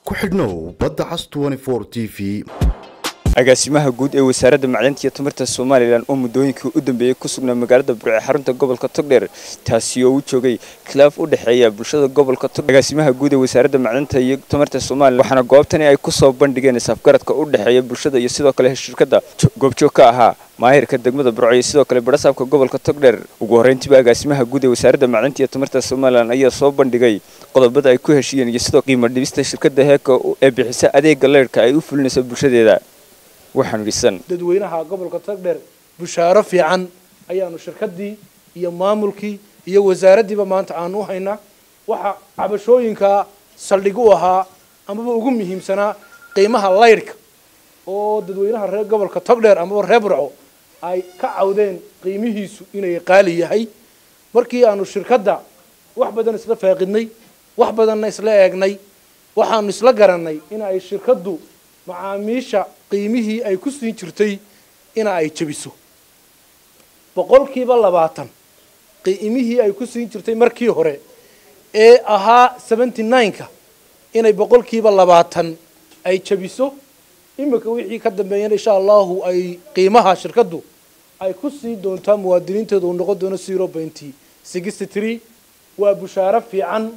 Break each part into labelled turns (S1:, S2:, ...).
S1: ku xidhnow badda cas t v
S2: agaasimaha guud ee wasaaradda macdanta iyo tamarta somalilan oo muddooyinkii u dambeeyey ku sugnaa magaalada burce xarunta gobolka togdheer taasi oo u joogay khilaaf u dhexeeya bulshada gobolka togdheer agaasimaha guud ee wasaaradda macdanta iyo tamarta somalilan waxaana goobtani ay ku soo bandhigeen isafgaradka u dhexeeya bulshada iyo sidoo kale shirkadda goobjoog ka ahaa maahirka degmada burco iyo sidoo kale barasaabka gobolka togdheer ugu horreyntiiba agaasimaha guud ee wasaaradda macdanta iyo tamarta somalilan ayaa soo bandhigay qodobada ay ku heshiiyeen iyo sidoo qiimo dhibista shirkadda heeka ee bixisa adeega leyrhka ay u fulinayso bulshadeeda waxaanu dhisan
S3: dadweynaha gobolka togdheer bushaaro fiican ayaanu shirkaddii iyo maamulkii iyo wasaaraddiiba maanta aanu u haynaa waxaa cabashooyinka saldhig u ahaa amaba ugu muhiimsanaa qiimaha laydhka oo dadweynaha reer gobolka togdheer amaba reer burco ay ka cawdeen qiimihiisu inay qaali yahay markii aanu shirkadda wax badan isla faaqidnay wax badanna isla eegnay waxaanu isla garannay in ay shirkaddu macaamiisha qiimihii ay ku siin jirtay ina ay jabiso boqolkiiba labaatan qiimihii ay ku siin jirtay markii hore ee ahaa seventy nine-ka inay boqolkiiba labaatan ay jabiso imika wixii ka dambeeyana insha allahu ay qiimaha shirkaddu ay ku sii doontaa muwaadiniinteeda uu noqon doono zero pointy sixty three waa bushaaro fiican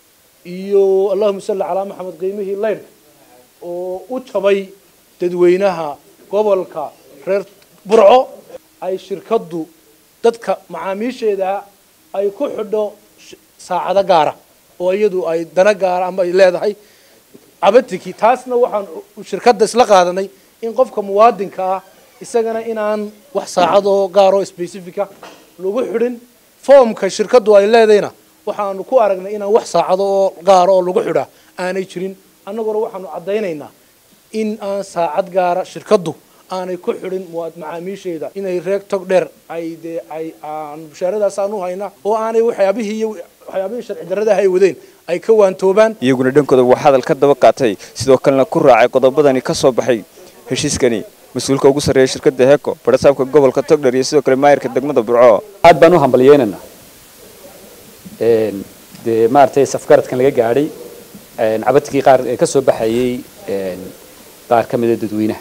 S3: iyo allahuma salli calaa maxamed qiimihii leyrhka oo u jabay dadweynaha gobolka reer burco ay shirkaddu dadka macaamiisheeda ay ku xidho saacado gaara oo iyadu ay dana gaara ama ay leedahay cabatiki taasna waxaan shirkadda isla qaadanay in qofka muwaadinka ah isagana inaan wax saacadoo gaaroo specifica lagu xidhin foomka shirkaddu ay leedayna waxaanu ku aragnay inaan wax saacado oo gaara oo lagu xidhaa aanay jirin annaguna waxaanu caddaynaynaa in aan saacad gaara shirkaddu aanay ku xidhin macaamiisheeda inay reeg tog dheer ay dee ay aan bushaaradaas aan u haynaa oo aanay waxyaabihii iyo waxyaabihii sharci darradaha ay wadeen ay ka waantoobaan
S2: iyaguna dhankooda waa hadal ka daba qaatay sidoo kalena ku raacay qodobadani ka soo baxay heshiiskani mas-uulka ugu sarreeya shirkadda heeko barasaabka gobolka togdher iyo sidoo kale maayirka degmada burco
S4: aad baan u hambalyeynana dee maaragtay safgaradkan laga gaadhay cabadkii qaar ee ka soo baxayay qaar ka mida dadweynaha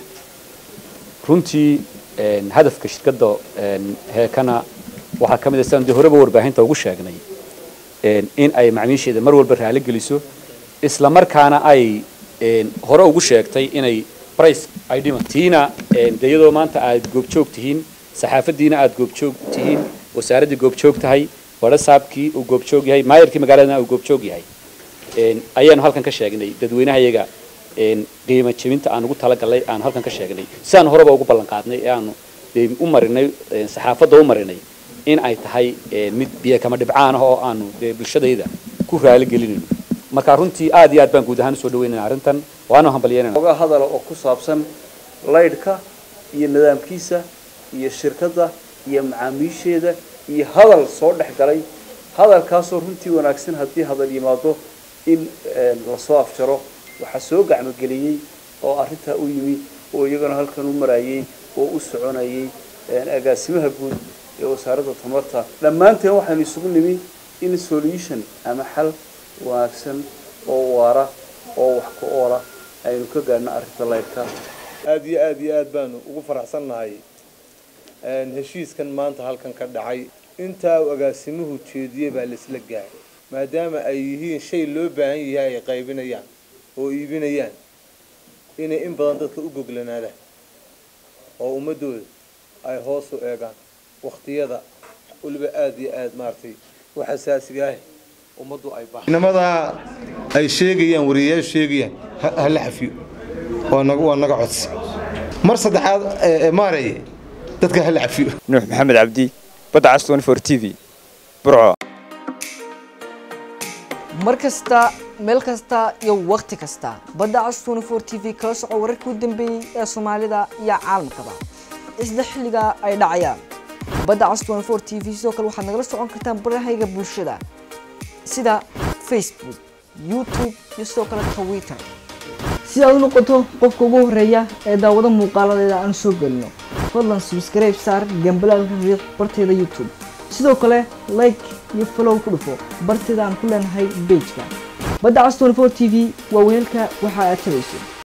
S4: runtii hadafka shirkadda heekana waxaa ka mid a sidaan dee horeba warbaahinta ugu sheegnay in ay macmiisheeda mar walba raali geliso isla markaana ay hore ugu sheegtay inay brice ay dhiman tiina dee iyadoo maanta aad goobjoog tihiin saxaafaddiina aad goobjoog tihiin wasaaraddii goobjoog tahay barasaabkii uu goobjoog yahay maayarkii magaaladana uu goobjoog yahay ayaanu halkan ka sheegnay dadweynaha iyaga qiimo jebinta aan ugu talagalnay aanu halkan ka sheegnay sidaan horeba ugu ballan qaadnay ee aanu dee u marinay saxaafadda u marinay in ay tahay mid biyo kama dhibcaan ah oo aanu dee bulshadayda ku raali gelinayno marka runtii aad iyo aad baan guud ahaan usoo dhaweynayna arrintan waanu hambalyeynayna
S5: oga hadala oo ku saabsan laydhka iyo nidaamkiisa iyo shirkadda iyo macaamiisheeda iyo hadal soo dhex galay hadalkaasoo runtii wanaagsan haddii hadal yimaado in lasoo afjaro waxaa soo gacmogeliyey oo arrintaa u yimi oo iyagana halkan u marayay oo u soconayay agaasimaha guud ee wasaaradda tamarta dhammaanteen waxaynu isugu nimi in solution ama xal wanaagsan oo waara oo wax ku oola aynu ka gaadhno arrinta laydhka
S6: aada iyo aada iyo aad baanu ugu faraxsannahay heshiiskan maanta halkan ka dhacay intaa uu agaasimuhu jeediyey baa laisla gaaray maadaama ay yihiin shay loo baahan yahay ay qaybinayaan oo iibinayaan inay in badan dadka u goglanaadaan oo ummadooda ay hoos u eegaan wakhtiyada weliba aada iyo aada maaragtay u xasaasiga ah ummaddu ay baahan inamadaa ay sheegayaan wariyayaal sheegayaan hala xafiyo waa naga codsi mar saddexaad maareye dadka hala cafiyo
S2: nuux maxamed cabdi badda cas for t v burco
S7: mar kasta meel kasta iyo wakhti kasta badda cas for t v kala soco wararkii u dambeeyey ee soomaalida iyo caalamkaba isla xilliga ay dhacayaan badda cas for t v sidoo kale waxaad nagala socon kartaan barahayga bulshada sida facebook youtube iyo sidoo kale twitter si aad u noqoto qofka ugu horeeya ee daawado muuqaaladeeda aan soo gelino fadlan subscribe saar gambalaalka riiq barteeda youtube sidoo kale like iyo follow ku dhufo barteeda aan ku leenahay bejka badda cas 24 t v waa weelka waxa aad tabayso